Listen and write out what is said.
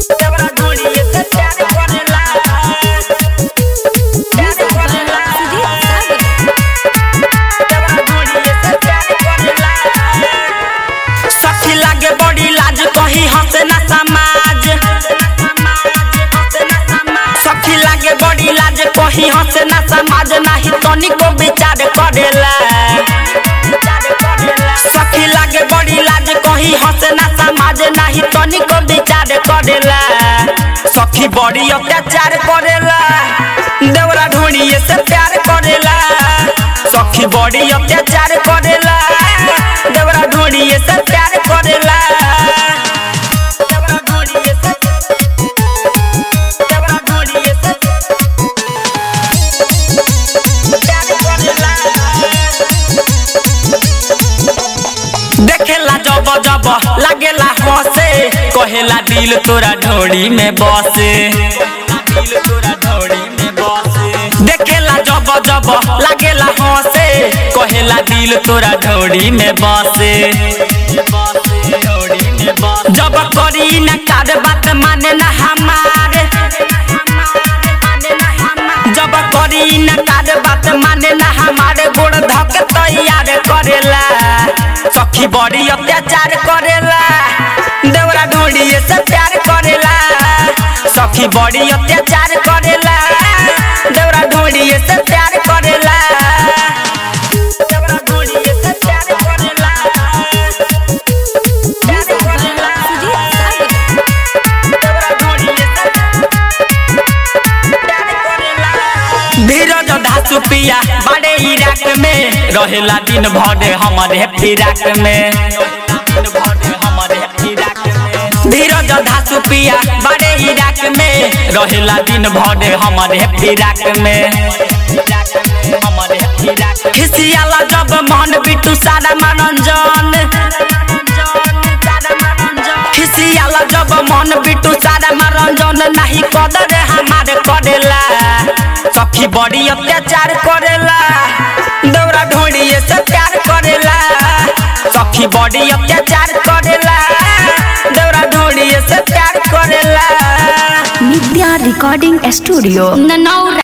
देवरा ढोड़िए से प्यार करेला प्यार करेला देवरा ढोड़िए से प्यार करेला सखी लागे बड़ी लाज कही हंसे ना समाज सखी लागे बड़ी लाज कही हंसे ना समाज नाही तनिको विचार करेला सखी लागे बड़ी लाज कही हंसे ना समाज नाही तनिको विचार करेला सखी बड़ी अत्याचार करेला देवरा ढोड़िए से प्यार करेला सखी बड़ी अत्याचार करेला देवरा ढोड़िए से प्यार करेला देवरा ढोड़िए से देवरा ढोड़िए से प्यार करेला देखेला जब जब लागेला हंसे कहेला दिल तोरा ढोड़ी में बसे दिल तोरा ढोड़ी में बसे देखेला जब जब लागेला हंसे कहेला दिल तोरा ढोड़ी में बसे जब करी न कार बात माने न हमारे जब करी न कार बात माने न हमारे गोड़ धक तैयार करेला सखी बड़ी अत्याचार करेला देवरा ढोड़िए से प्यार करेला सखी बड़ी अत्याचार करेला देवरा ढोड़िए से प्यार करेला देवरा ढोड़िए से प्यार करेला प्यार करेला देवरा ढोड़िए से प्यार करेला धीरज धासु पिया बड़े इराक में रहेला दिन भर हमारे फिराक में धीरज धासु पिया बड़े इराक में रहेला दिन भर हमारे फिराक में खिसियाला जब मन बिटू सारा मनोरंजन खिसियाला जब मन बिटू सारा मनोरंजन नहीं कदर हमारे करेला सखी बड़ी अत्याचार करेला दौरा ढोड़िए से प्यार करेला सखी बड़ी अत्याचार करेला दौरा ढोड़िए से प्यार करेला नित्या रिकॉर्डिंग स्टूडियो ननौरा